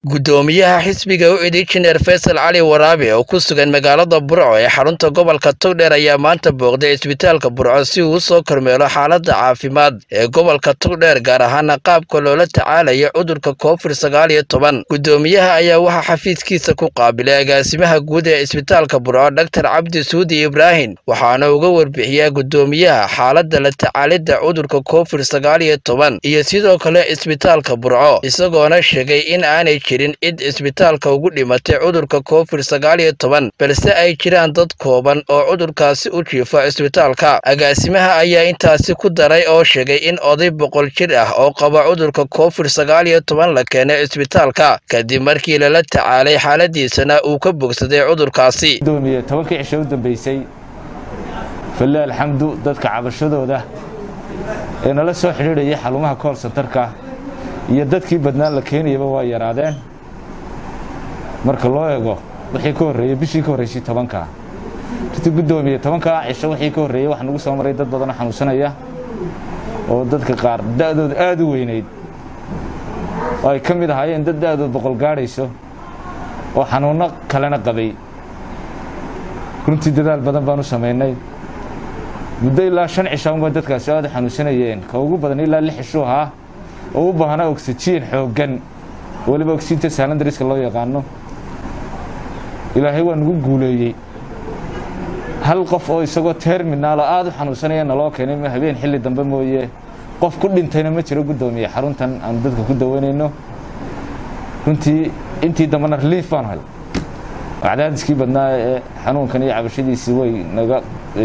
guddoomiyaha xisbiga u cid injineer faysal cali waraabe oo ku sugan magaalada burco ee xarunta gobolka togdheer ayaa maanta booqday isbitaalka burco si uu usoo kormeelo xaaladda caafimaad ee gobolka togdheer gaar ahaana qaabka loola tacaalayo cudurka covid sagaal iyo toban guddoomiyaha ayaa waxaa xafiiskiisa ku qaabilay agaasimaha guud ee isbitaalka burco dhaktar cabdi suudi ibraahim waxaana uga warbixiyaa guddoomiyaha xaaladda la tacaalidda cudurka covid sagaal iyo toban iyo sidoo kale isbitaalka burco isagoona sheegay in aanay jirin cid isbitaalka ugu dhimatay cudurka covid sagaal iyo toban balse ay jiraan dad kooban oo cudurkaasi u jiifa isbitaalka agaasimaha ayaa intaasi ku daray oo sheegay in oday boqol jir ah oo qaba cudurka covid sagaal iyo toban la keenay isbitaalka kadib markii lala tacaalay xaaladiisana uu ka bogsaday cudurkaasi gudoomiye tobankii cisho u dambeysay falle alxamdu dadka cabashadooda ee nala soo xidhiidhayay xarumaha kool santarka iyo dadkii badnaan la keenayaba waa yaraadeen marka loo eego wixii ka horreeyey bishii ka horreysay tobanka riti guddoomiye tobankaa cisho wixii ka horreeyey wax nagu soo maray dad badanoo xanuunsanaya oo dadka qaar da'dooda aad u weynayd oo ay ka mid ahaayeen dad da'dood boqol gaadhayso oo xanuunno kalena qabay runtii dadaal badan baan u samaynay muddo ilaa shan cishaanba dadkaasi aad u xanuunsanayeen ka ugu badan ilaa lix cishuu ahaa oo u baahnaa oksijiin xooggan weliba ogsijiinta salandariska loo yaqaano ilaahay waa nagu guuleeyey hal qof oo isagoo terminaalo aad u xanuunsanaya naloo keenay ma habeen xilli dambe mooye qof ku dhintayna ma jiro guddoomiye xaruntan aanu dadka ku daweynayno runtii intii dambena reliif baan hay cadaadiskii badnaa ee xanuunkan iyo cabashadiisii way naga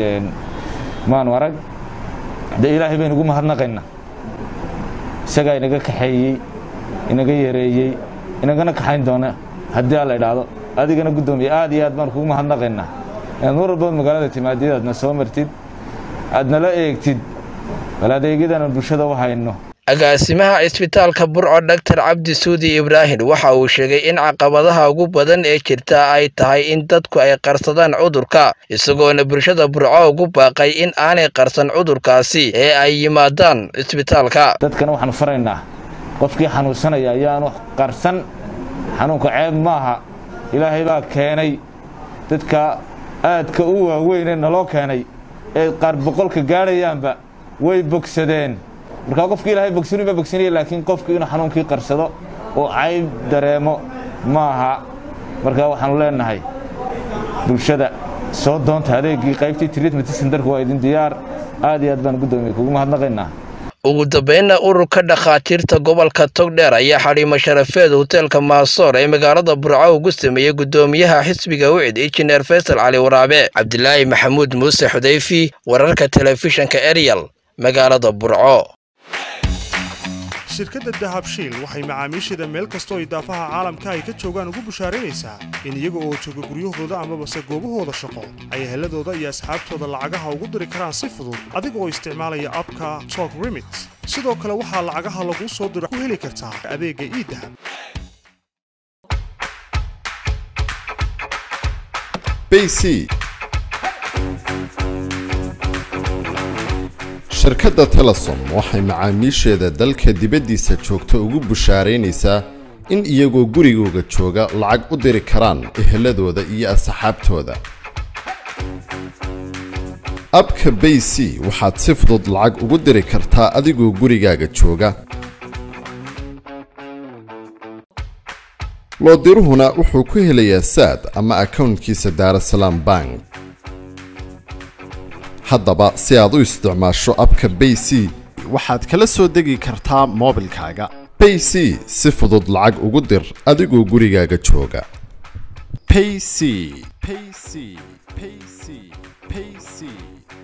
maanu arag dee ilaahay baynu ugu mahadnaqaynaa isagaa inaga kaxeeyey inaga yareeyey inagana kaxayn doona haddii a la idhaahdo adigana guddoomiye aad iyo aad baan kugu mahadnaqaynaa inaad mar walbood magaalada timaadid aadna soo martid aad nala eegtid bal adeegyadana bulshada u hayno agaasimaha isbitaalka burco dhaktar cabdi suudi ibraahim waxa uu sheegay in caqabadaha ugu badan ee jirta ay tahay in dadku ay qarsadaan cudurka isagoona bulshada burco ugu baaqay in aanay qarsan cudurkaasi ee ay yimaadaan isbitaalka dadkana waxaanu faraynaa qofkii xanuunsanaya ayaanu qarsan xanuunka ceeb maaha ilaahay baa keenay dadka aadka u waaweynee naloo keenay ee qaar boqolka gaadhayaanba way bogsadeen markaa qofkii ilaahay bogsani baa bogsanaya laakiin qofkii inuu xanuunkii qarsado oo cayb dareemo maaha markaa waxaanu leenahay bulshada soo doonta adeegii qaybtii treatment centerka waa idin diyaar aad iyo aad baan guddoomiye kugu mahadnaqaynaa ugu dambeynna ururka dhakhaatiirta gobolka togdheer ayaa xadhiimo sharafeed hoteelka maasoor ee magaalada burco ugu sameeyey guddoomiyaha xisbiga wicid injineer faysal cali waraabe cabdilaahi maxamuud muuse xudayfi wararka telefishinka eryal magaalada burco shirkadda dahabshiil waxay macaamiisheeda meel kastoo idaafaha caalamka ay ka joogaan ugu bushaaraynaysaa in iyaga oo jooga guryahooda amabase goobahooda shaqo ay heladooda iyo asxaabtooda lacagaha ugu diri karaan si fudud adiga oo isticmaalaya abka tok remit sidoo kale waxaa lacagaha laguu soo diro ku heli kartaa adeegga iidahab bc shirkadda telesom waxay macaamiisheeda dalka dibaddiisa joogta ugu bushaaraynaysaa in iyagoo gurigooga jooga lacag u diri karaan eheladooda iyo asxaabtooda abka bay c waxaad si fudud lacag ugu diri kartaa adigoo gurigaaga jooga loodiruhuna wuxuu ku helayaa saad ama akownkiisa daarasalaam bank haddaba si aad u isticmaasho abka bay c waxaad kala soo degi kartaa moobilkaaga bay c si fudud lacag ugu dir adigoo gurigaaga jooga payc payc payc payc